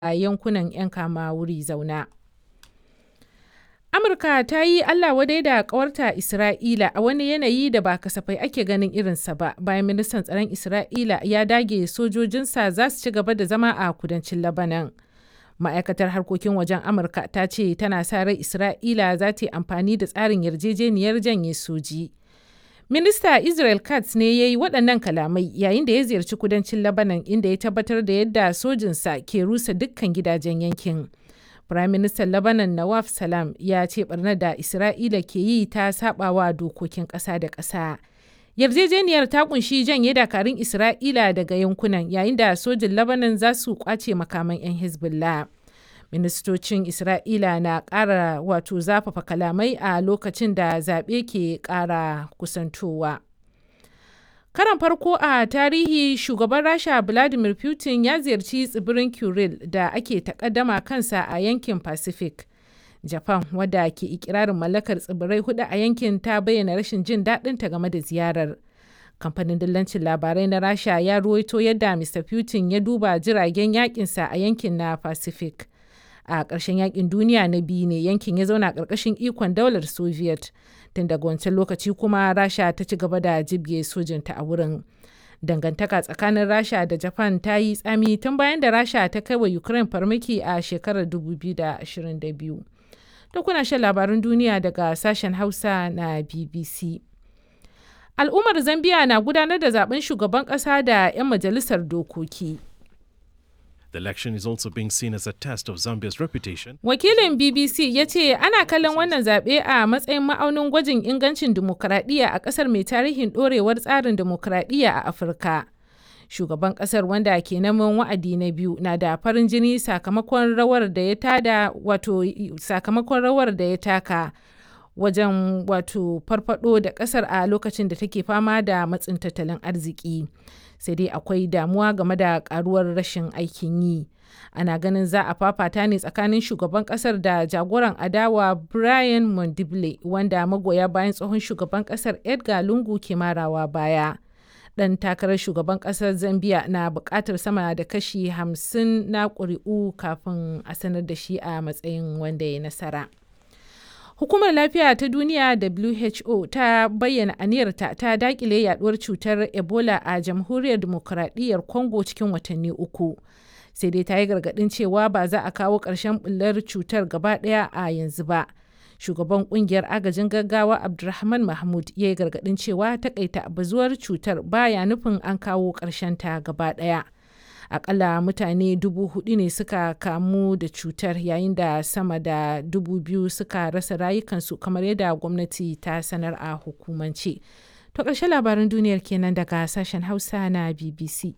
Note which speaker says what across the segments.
Speaker 1: a yankunan 'yan kama wuri zauna. Amurka ta yi Allah wadai da ƙawarta Isra'ila a wani yanayi da ba kasafai ake ganin irinsa ba bayan ministan tsaron Isra'ila ya dage sojojinsa za su ci gaba da zama a kudancin Labanan. Ma'aikatar harkokin wajen Amurka ta ce tana sa rai Isra'ila za ta yi amfani da tsarin yarjejeniyar janye soji. Minista Israel Katz ne ya yi waɗannan kalamai yayin da ya ziyarci kudancin Labanan inda ya tabbatar da yadda sojinsa ke rusa dukkan gidajen yankin. Firaministan Lebanon Nawaf Salam ya ce barnar da Isra'ila ke yi ta sabawa dokokin ƙasa da ƙasa. Yarjejeniyar ta kunshi janye dakarun Isra'ila daga yankunan yayin da sojin Lebanon za su kwace makaman 'yan Hezbollah. Ministocin Isra'ila na ƙara wato zafafa kalamai a lokacin da zaɓe ke ƙara kusantowa. Karan farko a tarihi shugaban Rasha Vladimir Putin ya ziyarci tsibirin Kuril da ake takaddama kansa a yankin Pacific. Japan wadda ke ikirarin mallakar tsibirai hudu a yankin ta bayyana rashin jin daɗinta game da ziyarar. Kamfanin dillancin labarai na Rasha ya ruwaito yadda Mr. Putin ya duba jiragen yakinsa a yankin na Pacific. A ƙarshen yakin duniya na biyu ne yankin ya zauna ƙarƙashin ikon daular Soviet. tun daga wancan lokaci kuma rasha ta ci gaba da jibge sojinta a wurin dangantaka tsakanin rasha da japan ta yi tsami tun bayan da rasha ta kai wa ukraine farmaki a shekarar 2022 to kuna shan labarin duniya daga sashen hausa na bbc al'ummar zambia na gudanar da zaben shugaban kasa da 'yan majalisar dokoki
Speaker 2: The election is also being seen as a test of Zambia's reputation.
Speaker 1: Wakilin BBC ya ce ana kallon wannan zaɓe a matsayin ma'aunin gwajin ingancin dimokuraɗiyya a ƙasar mai tarihin ɗorewar tsarin dimokuraɗiyya a Afirka. Shugaban ƙasar wanda ke neman wa'adi na biyu na da farin jini sakamakon rawar da ya tada wato sakamakon rawar da ya taka wajen wato farfado da ƙasar a lokacin da take fama da matsin tattalin arziki. sai dai akwai damuwa game da karuwar rashin aikin yi ana ganin za a fafata ne tsakanin shugaban kasar da jagoran adawa brian mondible wanda magoya bayan tsohon shugaban kasar edgar lungu ke marawa baya dan takarar shugaban kasar zambia na bukatar sama da kashi 50 na ƙuri'u kafin a sanar da shi a matsayin wanda ya nasara. Hukumar Lafiya ta Duniya WHO ta bayyana aniyarta ta dakile yaduwar cutar Ebola a Jamhuriyar Dimokuraɗiyyar Congo cikin watanni uku. Sai dai ta yi gargaɗin cewa ba za a kawo ƙarshen bullar cutar gaba ɗaya a yanzu ba. Shugaban ƙungiyar agajin gaggawa Abdulrahman Mahmud ya yi gargaɗin cewa takaita bazuwar cutar baya nufin an kawo ƙarshen ta gaba ɗaya. akalla mutane dubu hudu ne suka kamu da cutar yayin da sama da dubu biyu suka rasa rayukansu kamar yadda gwamnati ta sanar a hukumance to ƙarshen labaran duniyar kenan daga sashen hausa na bbc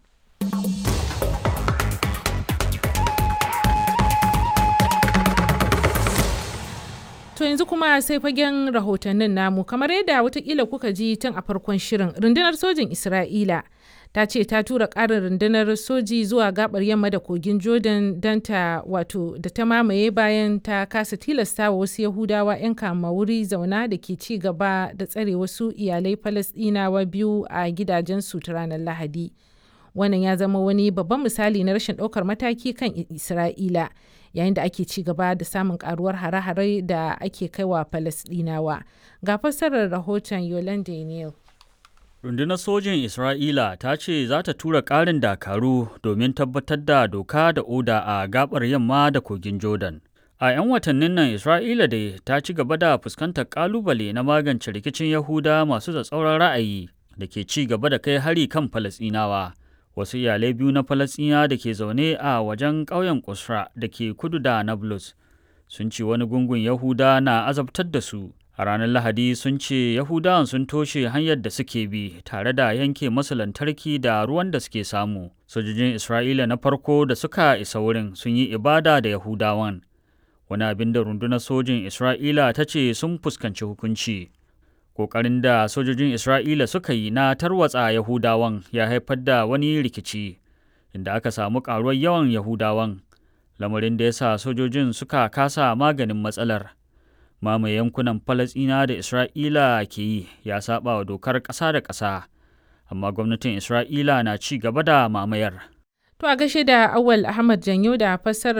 Speaker 1: To yanzu kuma sai fagen rahotannin namu kamar yadda watakila kuka ji tun a farkon shirin rundunar sojin Isra'ila ta ce ta tura ƙarin rundunar soji zuwa gabar yamma da kogin Jordan don ta wato da ta mamaye bayan ta kasa tilasta wa wasu Yahudawa 'yan kama wuri zauna da ke ci gaba da tsare wasu iyalai Falasɗinawa biyu a gidajensu ta ranar Lahadi. Wannan ya zama wani babban misali na rashin ɗaukar mataki kan Isra'ila. yayin da ake ci gaba da samun karuwar hare-hare da ake kaiwa Falasɗinawa. Ga fassarar rahoton Yolande Neal.
Speaker 3: Rundunar sojin Isra'ila ta ce za ta tura ƙarin dakaru domin tabbatar da doka da oda a gabar yamma da kogin Jordan. A 'yan watannin nan Isra'ila dai ta ci gaba da fuskantar ƙalubale na magance rikicin Yahuda masu tsatsauran ra'ayi da ke ci gaba da kai hari kan Falasɗinawa. wasu iyalai biyu na falasɗina da ke zaune a wajen ƙauyen kusra da ke kudu da nablus sun ce wani gungun yahuda na azabtar da su a ranar lahadi sun ce yahudawan sun toshe hanyar da suke bi tare da yanke masu lantarki da ruwan da suke samu sojojin isra'ila na farko da suka isa wurin sun yi ibada da yahudawan wani abin da rundunar sojin isra'ila ta ce sun fuskanci hukunci Ƙoƙarin da sojojin Isra'ila suka yi na tarwatsa Yahudawan ya haifar da wani rikici, inda aka samu ƙaruwar yawan Yahudawan, lamarin da ya sa sojojin suka kasa maganin matsalar. Mamaye yankunan Falasɗina da Isra'ila ke yi ya saba wa dokar ƙasa da ƙasa, amma gwamnatin Isra'ila na ci gaba da mamayar.
Speaker 1: To a gashe da Awal Ahmad Janyo da fassarar